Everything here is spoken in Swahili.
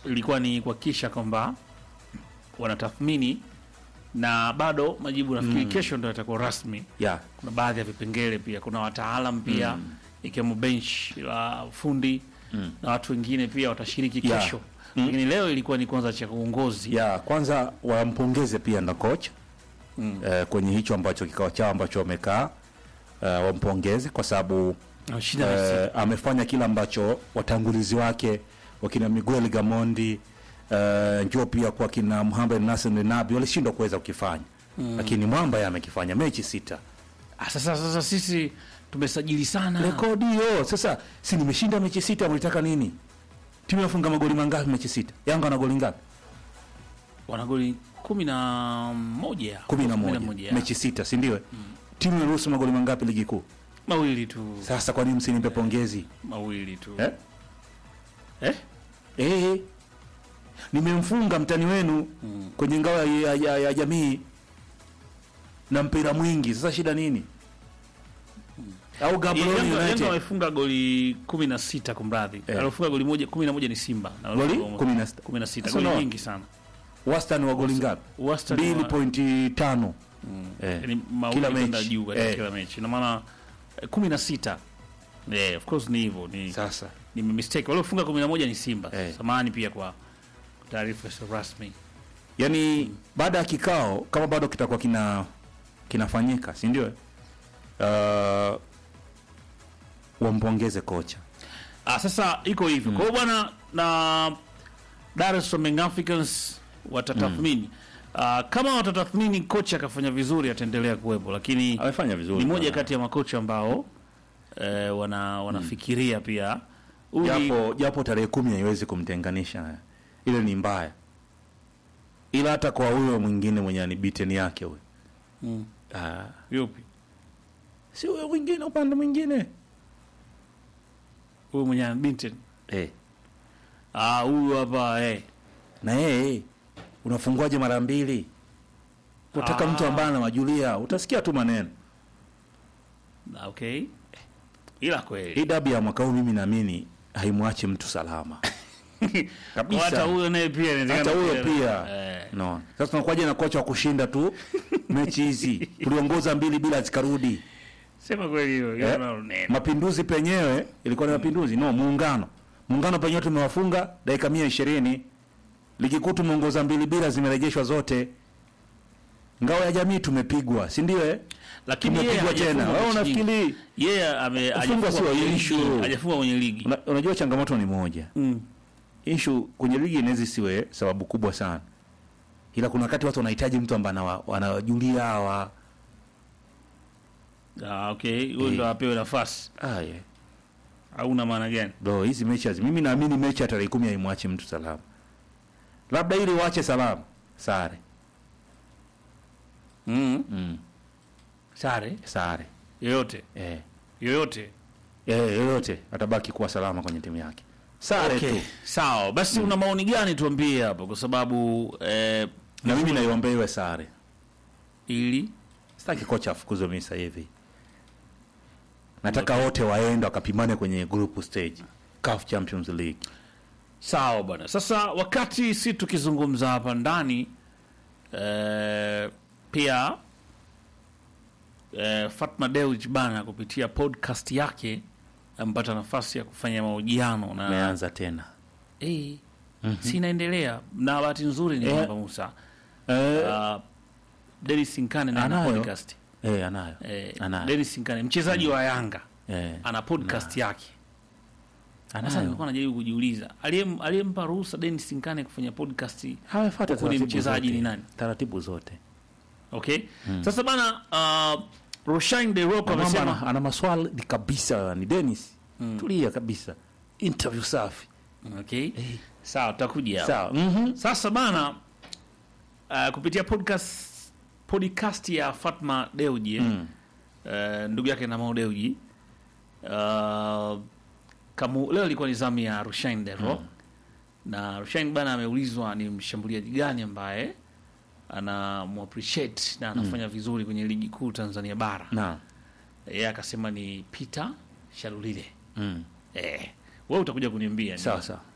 ilikuwa ni kuhakikisha kwamba wanatathmini na bado majibu nafikiri kesho ndo yatakuwa rasmi. yeah. Kuna baadhi ya vipengele pia, kuna wataalam pia ikiwemo bench la fundi na watu wengine pia watashiriki Yeah. kesho, lakini leo ilikuwa ni kwanza cha uongozi ya kwanza wampongeze pia na coach eh, kwenye hicho ambacho kikao chao ambacho wamekaa eh, wampongeze kwa sababu Ameshinda Messi. eh, amefanya kile ambacho watangulizi wake wakina Miguel Gamondi eh, njoo pia kwa kina Mohamed Nasser Nabi walishindwa kuweza kukifanya lakini Mwamba yeye amekifanya mechi sita Ah, sasa sasa sisi tumesajili sana rekodi hiyo sasa si nimeshinda mechi sita mlitaka nini timu inafunga magoli mangapi mechi sita Yanga na goli ngapi wana goli kumi na moja kumi na moja ya. mechi sita si ndio timu inaruhusu magoli mangapi ligi kuu mawili tu sasa kwa nini msinipe pongezi mawili tu eh? Eh? Eh, nimemfunga mtani wenu kwenye ngao ya, ya, ya, ya jamii na mpira mwingi sasa shida nini au Gaborone Yanga- Yanga United wamefunga goli kumi na sita kumradhi Eh. aliofunga goli moja kumi na moja ni Simba Na Goli waliofunga kumi na sita. kumi na sita Sasa goli unaona? nyingi sana wastani wa goli ngapi Wastani mbili wa- pointi tano eh. yani mawili Kila kwenda mechi. juu katika Eh. kila mechi ina maana eh, kumi na sita yeah, of course ni hivyo ni, sasa ni mistake waliofunga kumi na moja ni Simba Eh. samahani pia kwa taarifa sio rasmi yani baada ya kikao kama bado kitakuwa kina kinafanyika si ndio uh, wampongeze kocha Ah, sasa iko hivyo. Kwa hiyo bwana na Dar es Salaam Young Africans watatathmini. Ah, kama watatathmini kocha akafanya vizuri ataendelea kuwepo, lakini amefanya vizuri ni moja sana. kati ya makocha ambao eh, wana wanafikiria pia Huyu ni- japo japo tarehe kumi haiwezi kumtenganisha ile ni mbaya ila hata kwa huyo mwingine mwenye ni beaten yake huyo Mm. ah, yupi si huyo mwingine upande mwingine huyu mwenye ana Binten. eh. Ah, huyu hapa eh. na yeye unafunguaje mara mbili unataka Ah. mtu ambaye anawajulia utasikia tu maneno Ah, Okay. Ila kweli. hii dabi ya mwaka huu mimi naamini haimwachi mtu salama kabisa. Hata huyo naye pia inawezekana hata huyo pia Eh. no. Sasa tunakuwaje na kocha wa kushinda tu mechi hizi, tuliongoza mbili bila zikarudi. Sema kweli hiyo. Eh? hiyo neno. Mapinduzi penyewe ilikuwa ni mapinduzi, no, muungano. Muungano penyewe tumewafunga dakika mia ishirini. Ligi kuu tumeongoza mbili bila, zimerejeshwa zote. Ngao ya jamii tumepigwa, si ndio? Eh, Lakini yeye tumepigwa tena. hajafungwa Wewe mechi nyingi. unafikiri yeye ame Kufungwa hajafungwa sio kwenye issue. ligi, hajafungwa kwenye ligi una, unajua changamoto ni moja mm. issue kwenye ligi inaweza isiwe sababu kubwa sana, ila kuna wakati watu wanahitaji mtu ambaye anawa- wanawajulia hawa ah, okay huyo Eh. ndo apewe nafasi ah, yeah. au na maana gani Bro, hizi mechi hazi- mimi naamini mechi ya tarehe kumi haimwachi mtu salama, labda ili wache salama sare mm. mm. sare sare yoyote eh. yoyote Eh, yoyote atabaki kuwa salama kwenye timu yake sare okay. tu, sawa basi una maoni gani tuambie hapo kwa sababu eh, na mimi naiombea iwe sare. ili Sitaki kocha afukuzwe mimi sasa hivi, nataka wote waende wakapimane kwenye group stage CAF Champions League. sawa bwana sasa wakati si tukizungumza hapa ndani eh, pia eh, Fatma Dewji bana kupitia podcast yake amepata nafasi ya kufanya mahojiano na Ameanza tena eh, si inaendelea na bahati nzuri ni Eh. kwamba Musa eh, uh, Dennis Sinkane na ana Anayo. podcast eh, anayo eh, Anayo. Dennis Sinkane mchezaji wa Yanga eh, ana podcast yake sasa anayo nilikuwa najaribu kujiuliza aliyem- aliyempa ruhusa Dennis Sinkane kufanya podcast hawafuata Huku ni taratibu mchezaji zote. ni nani? taratibu zote okay sasa bana uh, Roshan De Rocco Na kwamba amesema ana, ana maswali kabisa ni Dennis tulia kabisa interview safi okay sawa tutakuja hapo. sawa mhm Sasa bana uh, kupitia podcast podcast ya Fatma Deuji Mm. uh, ndugu yake na Mo Deuji uh, kamu, leo ilikuwa ni zamu ya Rushain Dero na Rushain bana ameulizwa ni mshambuliaji gani ambaye ana appreciate na anafanya vizuri kwenye ligi kuu Tanzania bara. na Yeye akasema ni Peter Shalulile. mm. Eh, wewe utakuja kuniambia ni- sawa sawa